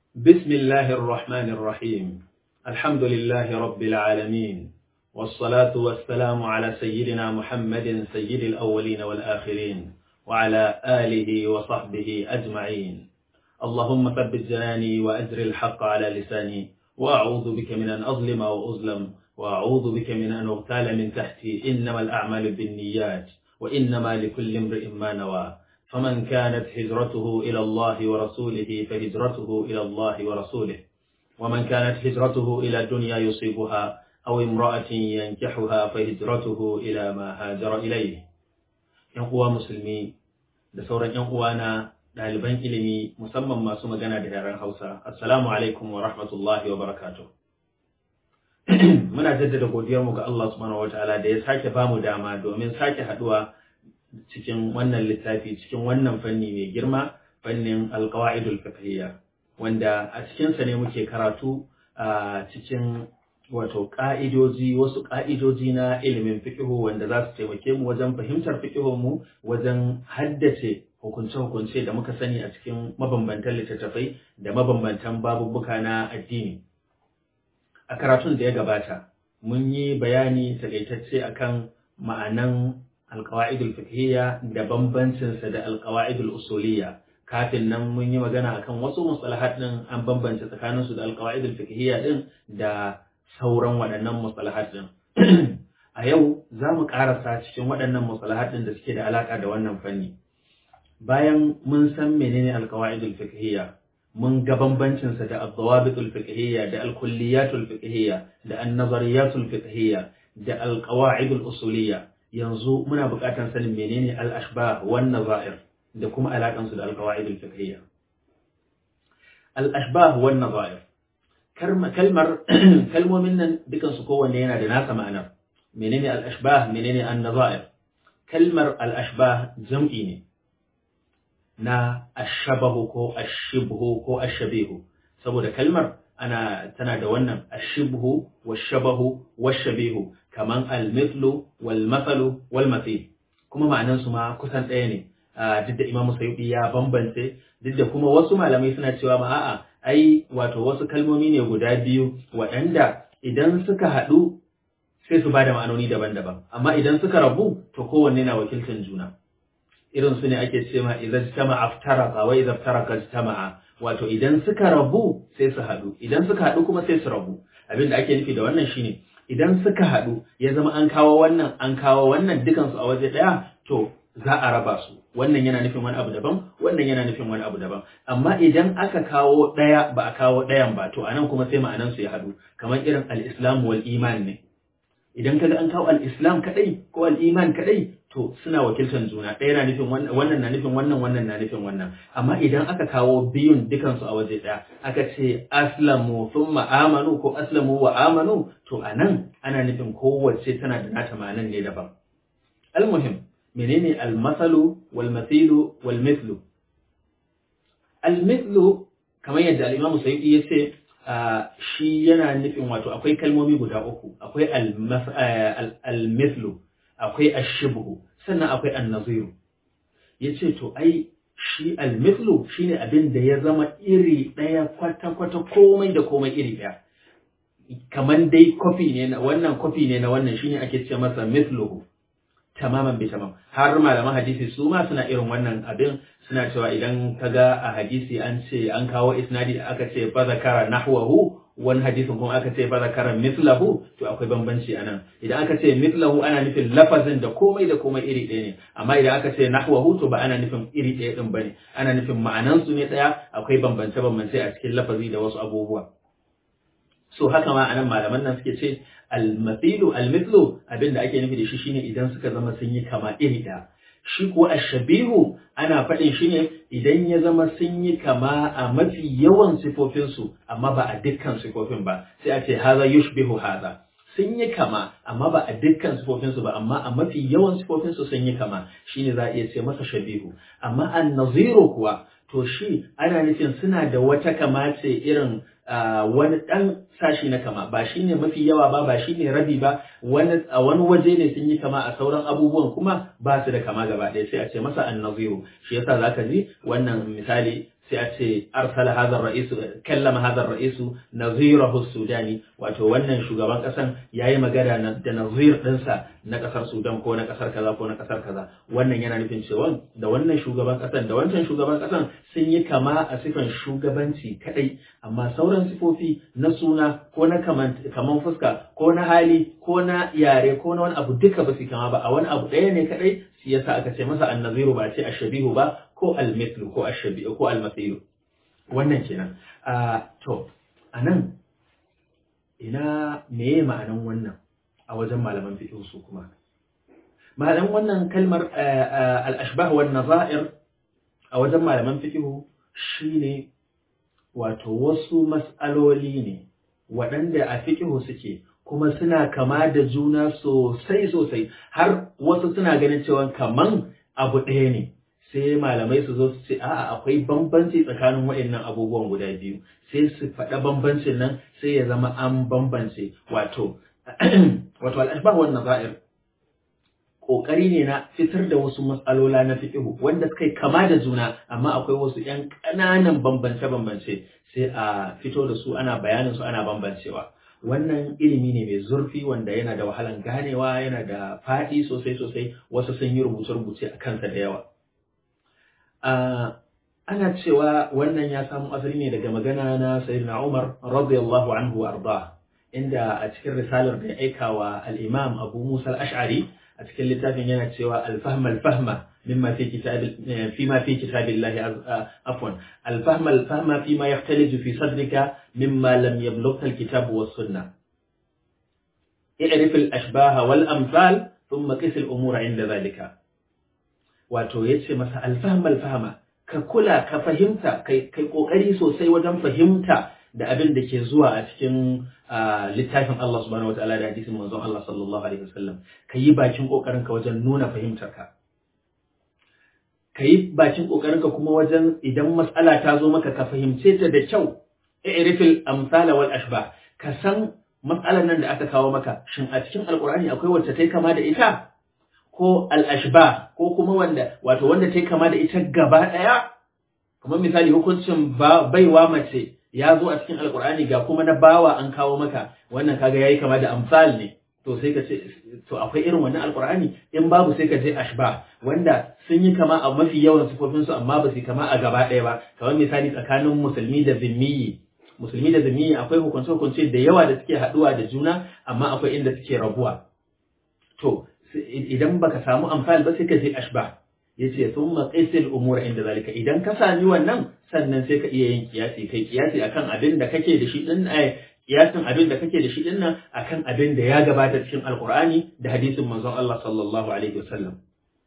بسم الله الرحمن الرحيم الحمد لله رب العالمين والصلاة والسلام على سيدنا محمد سيد الأولين والآخرين وعلى آله وصحبه أجمعين اللهم ثبت جناني وأجر الحق على لساني وأعوذ بك من أن أظلم وأظلم وأعوذ بك من أن أغتال من تحتي إنما الأعمال بالنيات وإنما لكل امرئ ما نوى فمن كانت هجرته إلى الله ورسوله فهجرته إلى الله ورسوله ومن كانت هجرته إلى الدنيا يصيبها أو امرأة ينكحها فهجرته إلى ما هاجر إليه ينقوى مسلمي da sauran ‘yan uwana ɗaliban ilimi musamman masu magana da yaren Hausa, Assalamu alaikum wa rahmatullahi wa barakatuh. Muna jaddada godiyarmu ga Allah subhanahu wa ta'ala da ya sake bamu dama domin sake haɗuwa cikin wannan littafi cikin wannan fanni mai girma fannin alqawaidul fiqhiyya wanda a cikinsa ne muke karatu a cikin wato ka'idoji wasu ka'idoji na ilimin fiqhu wanda za su taimake mu wajen fahimtar fiqhun mu wajen haddace hukunce-hukunce da muka sani a cikin mabambantan littattafai da mabambantan babubbuka na addini a karatun da ya gabata mun yi bayani takaitacce akan ma'anan alkawa'idul fiqhiyya da bambancinsa da alkawa'idul usuliyya kafin nan mun yi magana akan wasu mustalahat din an bambance tsakanin su da alkawa'idul fiqhiyya din da sauran waɗannan mustalahat din a yau za mu ƙarasa cikin waɗannan mustalahat din da suke da alaka da wannan fanni bayan mun san menene alkawa'idul fiqhiyya mun ga bambancinsa da al-dawabitul fiqhiyya da al-kulliyatul fiqhiyya da an-nazariyatul fiqhiyya da al-qawa'idul usuliyya yanzu muna buƙatar sanin menene al-ashbah wan nazair da kuma alaƙan su da al-qawaid al-fiqhiyya al-ashbah wan nazair kalmar kalmomin nan dukan su kowanne yana da nasa ma'anar menene al-ashbah menene an-nazair kalmar al-ashbah jam'i ne na ashabahu ko ashibhu ko ashabihu saboda kalmar ana tana da wannan ashibhu washabahu washabihu kaman almithlu wal mathalu wal mathil kuma ma'anan su ma kusan ɗaya ne duk da Imam Sayyidi ya bambance duk da kuma wasu malamai suna cewa ma a'a ai wato wasu kalmomi ne guda biyu waɗanda idan suka haɗu sai su bada ma'anoni daban-daban amma idan suka rabu to kowanne na wakiltan juna irin su ne ake ce ma idan jama'a aftaraqa wa idan taraka jama'a wato idan suka rabu sai su haɗu idan suka haɗu kuma sai su rabu abin da ake nufi da wannan shine idan suka haɗu ya zama an kawo wannan an kawo wannan dukansu a waje ɗaya to za a raba su wannan yana nufin wani abu daban wannan yana nufin wani abu daban amma idan aka kawo ɗaya ba a kawo ɗayan ba to anan kuma sai ma'anan su ya haɗu kamar irin al-islam wal iman ne idan kaga an kawo al-islam kadai ko al-iman kadai to suna wakiltar juna ɗaya na nufin wannan na nufin wannan wannan na nufin wannan amma idan aka kawo biyun dukansu a waje ɗaya aka ce aslamu thumma amanu ko aslamu wa amanu to anan ana nufin kowace tana da nata ma'anan ne daban almuhim menene almasalu wal mathilu wal mithlu almithlu kamar yadda al-imamu sayyidi ya ce shi yana nufin wato akwai kalmomi guda uku akwai al-mithlu akwai ashibhu sannan akwai annaziru yace to ai shi almithlu shine abin da ya zama iri daya kwata kwata komai da komai iri daya kaman dai kofi ne na wannan kofi ne na wannan shine ake ce masa mithluhu tamaman bi tamam har malaman hadisi su ma suna irin wannan abin suna cewa idan kaga a hadisi an ce an kawo isnadi aka ce fa zakara nahwahu wani hadisin kuma aka ce fa zakara mithlahu to akwai bambanci anan idan aka ce mithlahu ana nufin lafazin da komai da komai iri ɗaya ne amma idan aka ce nahwahu to ba ana nufin iri ɗaya din bane ana nufin ma'anan su ne ɗaya akwai bambance bambance a cikin lafazi da wasu abubuwa so haka ma anan malaman nan suke ce al-mathilu al-mithlu abinda ake nufi da shi shine idan suka zama sun yi kama iri ɗaya shi kuwa ashabihu ana faɗin shi ne idan ya zama sun yi kama a mafi yawan sifofinsu amma ba a dukkan sifofin ba sai a ce haza yushbihu haza sun yi kama amma ba a dukkan sifofinsu ba amma a mafi yawan sifofinsu sun yi kama shine za a iya ce masa shabihu amma an naziru kuwa to shi ana nufin suna da wata kama ce irin wani ɗan sashi na kama ba shi ne mafi yawa ba ba shi ne rabi ba a wani waje ne sun yi kama a sauran abubuwan kuma ba su da kama gaba ɗaya sai a ce masa annaziru shi yasa zaka ji wannan misali sai a ce arsala hadha ar-ra'is kallama hadha ar-ra'is nazirahu sudani wato wannan shugaban kasan yayi magana da nazir dinsa na kasar Sudan ko na kasar kaza ko na kasar kaza wannan yana nufin cewa da wannan shugaban kasan da wancan shugaban kasan sun yi kama a sifan shugabanci kadai amma sauran sifofi na suna ko na kaman fuska ko na hali ko na yare ko na wani abu duka ba su kama ba a wani abu ɗaya ne kadai shi yasa aka ce masa annaziru ba a ce ashabihu ba ko almithlu ko ashabi ko almathilu wannan kenan a to anan ina meye ma'anan wannan a wajen malaman fiqh su kuma ma'anan wannan kalmar al-ashbah wan nazair a wajen malaman fiqh shine wato wasu mas'aloli ne waɗanda a fiqh suke kuma suna kama da juna sosai sosai har wasu suna ganin cewa kaman abu ɗaya ne sai malamai su zo su ce a'a akwai bambanci tsakanin waɗannan abubuwan guda biyu sai su faɗa bambancin nan sai ya zama an bambance wato wato al-ashbah wan nazair kokari ne na fitar da wasu matsalola na fiqhu wanda suka yi kama da juna amma akwai wasu ƴan ƙananan bambance bambance sai a fito da su ana bayanin su ana bambancewa wannan ilimi ne mai zurfi wanda yana da wahalan ganewa yana da faɗi sosai sosai wasu sun yi rubuce-rubuce a kansa da yawa ana cewa wannan ya samu asali ne daga magana na sayyidina Umar radiyallahu anhu arda inda a cikin risalar da ya aika wa al-Imam Abu Musa al-Ash'ari a cikin littafin yana cewa al-fahm al-fahma mimma fi kitab fima fi kitabillah afwan al-fahm al-fahma fima yahtaliju fi sadrika mimma lam yablugha al-kitab was sunnah i'rif al-ashbah wal amthal thumma qis al-umur 'inda dhalika wato yace masa al-fahm al-fahma ka kula ka fahimta kai kai kokari sosai wajen fahimta da abin da ke zuwa a cikin littafin Allah subhanahu wataala da hadisin manzon Allah sallallahu alaihi wasallam ka yi bakin kokarin ka wajen nuna fahimtar ka ka yi bakin kokarin ka kuma wajen idan mas'ala ta zo maka ka fahimce ta da kyau i'rifil amsala wal ashbah ka san mas'alar nan da aka kawo maka shin a cikin alqur'ani akwai wacce ta kama da ita ko al ashbah ko kuma wanda wato wanda ta kama da ita gaba daya kamar misali hukuncin baiwa mace ya zo a cikin alkur'ani ga kuma na bawa an kawo maka wannan kaga yayi kama da amsal ne to sai ka ce to akwai irin wannan alkur'ani in babu sai ka je ashba wanda sun yi kama a mafi yawan sifofin su amma ba su kama a gaba ɗaya ba kamar misali tsakanin musulmi da zimmiyi musulmi da zimmiyi akwai hukunce hukunce da yawa da suke haɗuwa da juna amma akwai inda suke rabuwa to idan baka samu amsal ba sai ka je ashba yace thumma qisil umura inda zalika idan ka sami wannan sannan sai ka iya yin kiyasi kai kiyasi akan abin da kake da shi din ai kiyasin abin da kake da shi din nan akan abin da ya gabata cikin alqur'ani da hadisin manzon Allah sallallahu alaihi wasallam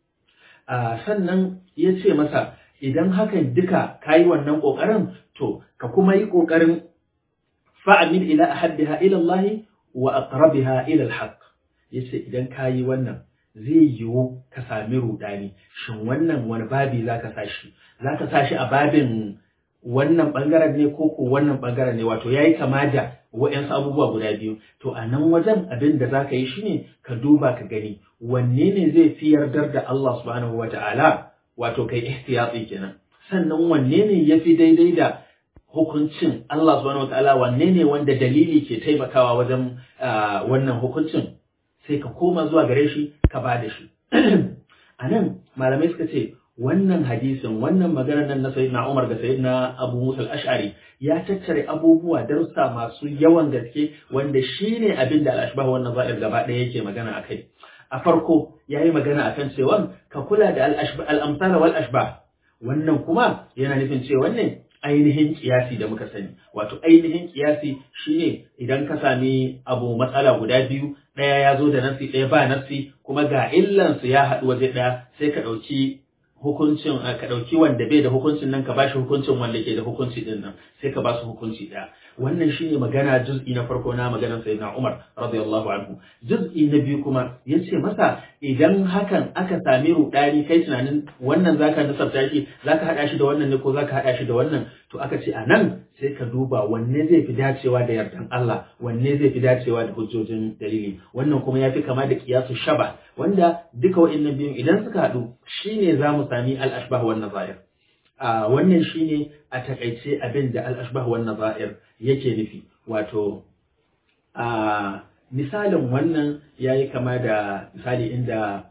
a sannan yace masa idan hakan duka kayi wannan kokarin to ka kuma yi kokarin fa'amil ila ahaddiha ila Allah wa aqrabiha ila alhaq yace idan kayi wannan zai yiwu ka sami rudani shin wannan wani babi za ka sashi za ka sashi a babin wannan bangaren ne ko ko wannan bangaren ne wato yayi kama da wa'yansu abubuwa guda biyu to a nan wajen abin da za ka yi shine ka duba ka gani wanne ne zai fi yardar da Allah subhanahu wa ta'ala wato kai ihtiyati kenan sannan wanne ne ya fi daidai da hukuncin Allah subhanahu wa ta'ala wanne ne wanda dalili ke taimakawa wajen wannan hukuncin sai ka koma zuwa gare shi ka ba da shi a nan malamai suka ce wannan hadisin wannan maganar nan na sayyidina Umar da sayyidina Abu Musa al-Ash'ari ya tattare abubuwa darussa masu yawan gaske wanda shine abin da al-ashbah wannan za'ir gaba ɗaya yake magana akai a farko yayi magana akan cewa ka kula da al-ashbah al-amsal wal ashbah wannan kuma yana nufin cewa ne ainihin kiyasi da muka sani wato ainihin kiyasi shine idan ka sami abu matsala guda biyu ɗaya ya zo da nafsi ɗaya ba nafsi kuma ga illansu ya haɗu waje ɗaya sai ka ɗauki hukuncin ka ɗauki wanda bai da hukuncin nan ka bashi hukuncin wanda ke da hukunci ɗin nan sai ka ba su hukunci ɗaya wannan shine magana juz'i na farko na maganar sayyidina Umar radiyallahu anhu juz'i na biyu kuma yace masa idan hakan aka sami rudani kai tunanin wannan zaka nasabta shi zaka hada shi da wannan ne ko zaka hada shi da wannan to aka ce anan sai ka duba wanne zai fi dacewa da yardan Allah wanne zai fi dacewa da hujjojin dalili wannan kuma yafi kama da kiyasu shaba wanda duka wa'annan biyun idan suka hadu shine zamu sami al-ashbah wan nazair a wannan shine a takaice abin da al-ashbah wan nazair yake nufi wato a misalin wannan yayi kama da misali inda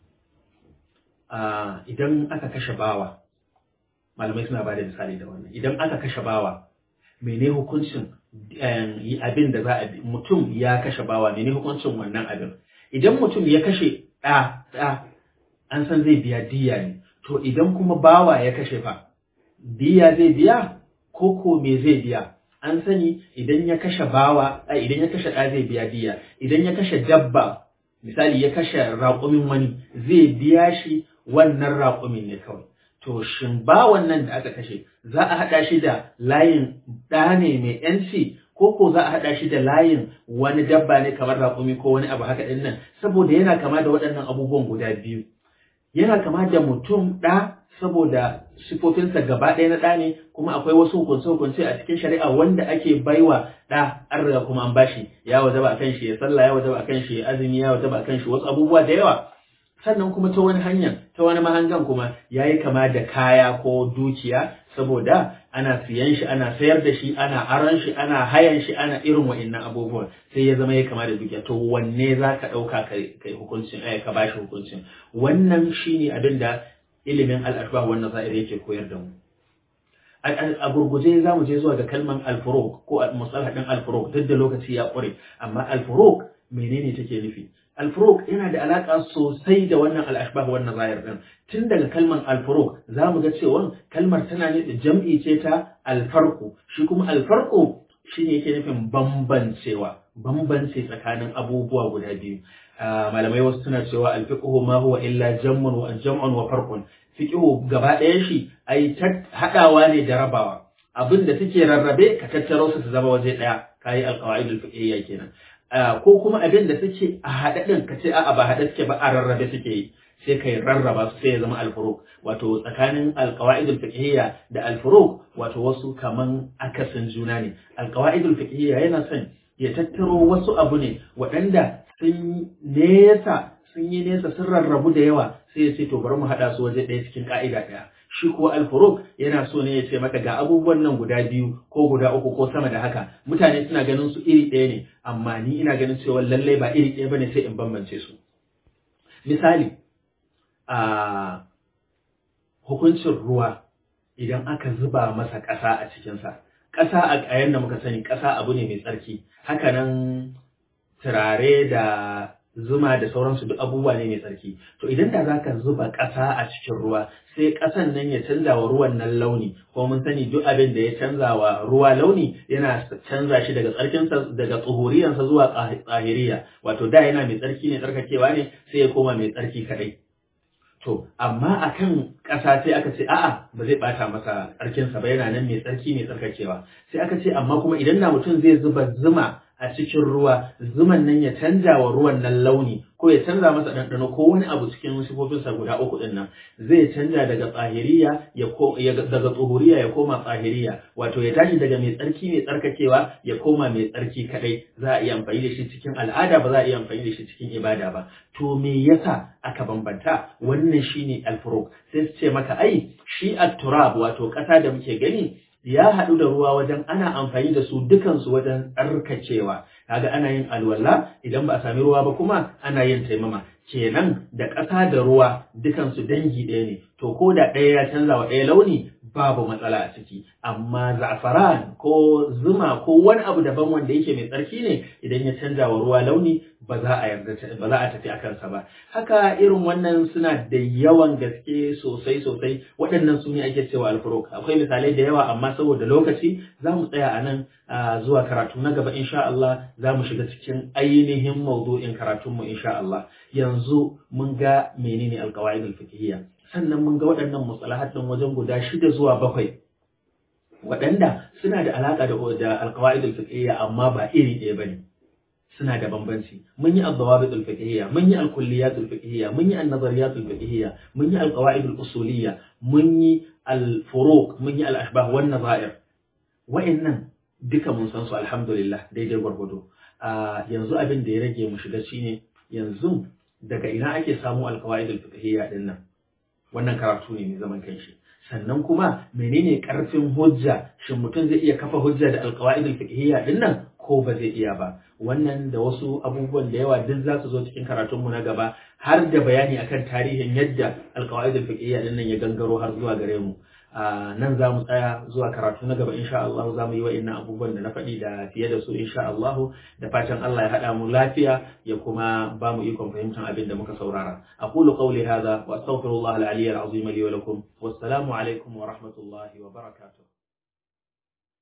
idan aka kashe bawa malamai suna ba da misali da wannan idan aka kashe bawa mene hukuncin abin da za a bi mutum ya kashe bawa mene hukuncin wannan abin idan mutum ya kashe ɗa ɗa an san zai biya diya ne to idan kuma bawa ya kashe fa diya zai biya ko ko me zai biya an sani idan ya kashe bawa idan ya kashe ɗa zai biya diya idan ya kashe dabba misali ya kashe raƙumin wani zai biya shi wannan raƙumin ne kawai to shin ba wannan da aka kashe za a haɗa shi da layin ɗa ne mai ‘yanci ko ko za a haɗa shi da layin wani dabba ne kamar raƙumi ko wani abu haka ɗin nan saboda yana kama da waɗannan abubuwan guda biyu yana kama da mutum ɗa saboda sifofinsa gaba ɗaya na ɗa ne kuma akwai wasu hukunce-hukunce a cikin shari'a wanda ake baiwa ɗa an riga kuma an bashi ya wajaba akan shi ya sallah ya wajaba akan shi ya azumi ya wajaba akan shi wasu abubuwa da yawa sannan kuma ta wani hanya ta wani mahangan kuma ya yi kama da kaya ko dukiya saboda ana siyan shi ana sayar da shi ana aron shi ana hayan shi ana irin wa'innan abubuwan sai ya zama ya kama da dukiya to wanne za ka ɗauka kai hukuncin ai ka bashi hukuncin wannan shine abin da ilimin al'ashbah wannan za'ir yake koyar da mu a gurguje za mu je zuwa ga kalman alfuruk ko musalah din alfuruk duk da lokaci ya ƙure amma alfuruk menene take nufi alfuruk yana da alaka sosai da wannan al'ashbah wannan zahir din tun daga kalmar alfuruk za mu ga cewa kalmar tana ne jam'i ce ta alfarku shi kuma alfarku shine yake nufin bambancewa bambance tsakanin abubuwa guda biyu malamai wasu suna cewa alfiqhu ma huwa illa jam'un wa jam'un wa farqun fiqhu gaba ɗaya shi ai hadawa ne da rabawa abin da suke rarrabe ka tattaro su su zama waje ɗaya kayi alqawaidul fiqhiyya kenan ko kuma abin da suke a haɗe ɗin ka ce a'a ba haɗe suke ba a rarrabe suke yi sai kai rarraba su sai ya zama alfuruk wato tsakanin alqawaidul fiqhiyya da alfuruk wato wasu kaman akasin juna ne alqawaidul fiqhiyya yana son ya tattaro wasu abu ne waɗanda sun nesa sun yi nesa sun rarrabu da yawa sai ya ce to bari mu haɗa su waje ɗaya cikin ƙa'ida ɗaya shi kuwa alfuruk yana so ne ya ce maka ga abubuwan nan guda biyu ko guda uku ko sama da haka mutane suna ganin su iri ɗaya ne amma ni ina ganin cewa lallai ba iri ɗaya bane sai in bambance su misali a hukuncin ruwa idan aka zuba masa ƙasa a cikinsa ƙasa a ƙayan da muka sani ƙasa abu ne mai tsarki hakanan turare da zuma da sauransu duk abubuwa ne mai tsarki to idan da za ka zuba ƙasa a cikin ruwa sai ƙasan nan ya canza wa ruwan nan launi ko mun sani duk abin da ya canza wa ruwa launi yana canza shi daga tsarkinsa daga tsuhuriyansa zuwa tsahiriya wato da yana mai tsarki ne tsarkakewa ne sai ya koma mai tsarki kaɗai to amma akan ƙasa sai aka ce a'a ba zai ɓata masa tsarkinsa ba yana nan mai tsarki mai tsarkakewa sai aka ce amma kuma idan na mutum zai zuba zuma a cikin ruwa zuman nan ya canja wa ruwan nan launi ko ya canza masa ɗanɗano ko wani abu cikin sifofinsa guda uku ɗin nan zai canja daga tsahiriya ya daga tsohuriya ya koma tsahiriya wato ya tashi daga mai tsarki mai tsarkakewa ya koma mai tsarki kadai za a iya amfani da shi cikin al'ada ba za a iya amfani da shi cikin ibada ba to me yasa aka bambanta wannan shine alfuruk sai su ce maka ai shi at-turab wato ƙasa da muke gani ya haɗu da ruwa wajen ana amfani da su dukansu wajen tsarkakewa kaga ana yin alwala idan ba a sami ruwa ba kuma ana yin taimama kenan da ƙasa da ruwa dukansu dangi ɗaya ne to ko da ɗaya ya canza wa ɗaya launi babu matsala a ciki amma za'afaran ko zuma ko wani abu daban wanda yake mai tsarki ne idan ya canza wa ruwa launi ba za a yarda ba za a tafi a kansa ba haka irin wannan suna da yawan gaske sosai sosai waɗannan su ne ake cewa alfuruk akwai misalai da yawa amma saboda lokaci za mu tsaya a nan zuwa karatu na gaba insha Allah za mu shiga cikin ainihin maudu'in karatunmu insha Allah yanzu mun ga menene alqawaid alfiqhiyya sannan mun ga waɗannan mustalahat ɗin wajen guda shida zuwa bakwai waɗanda suna da alaƙa da da alqawaid alfiqhiyya amma ba iri ɗaya bane suna da bambanci mun yi al-dawabit al-fiqhiyya mun yi al-kulliyat al-fiqhiyya mun yi an-nazariyat al-fiqhiyya mun yi al-qawaid al-usuliyya mun yi al-furuq mun yi al-ashbah wan nazair wa'annan duka mun san su alhamdulillah daidai gwargwado yanzu abin da ya rage mu shiga shine yanzu daga ina ake samu al-qawaid al-fiqhiyya din nan wannan karatu ne mai zaman kanshi sannan kuma menene karfin hujja shin mutum zai iya kafa hujja da alqawaid alfiqhiyya dinnan ko ba zai iya ba wannan da wasu abubuwan da yawa duk za su zo cikin karatunmu na gaba har da bayani akan tarihin yadda alqawaid alfiqhiyya dinnan ya gangaro har zuwa gare mu nan za mu tsaya zuwa karatu na gaba insha Allah za mu yi wa'annan abubuwan da na faɗi da fiye da su insha Allah da fatan Allah ya haɗa mu lafiya ya kuma ba mu ikon fahimtar abin da muka saurara aqulu qawli hadha wa astaghfirullah al-aliyyil azim li wa lakum wassalamu alaikum wa rahmatullahi wa barakatuh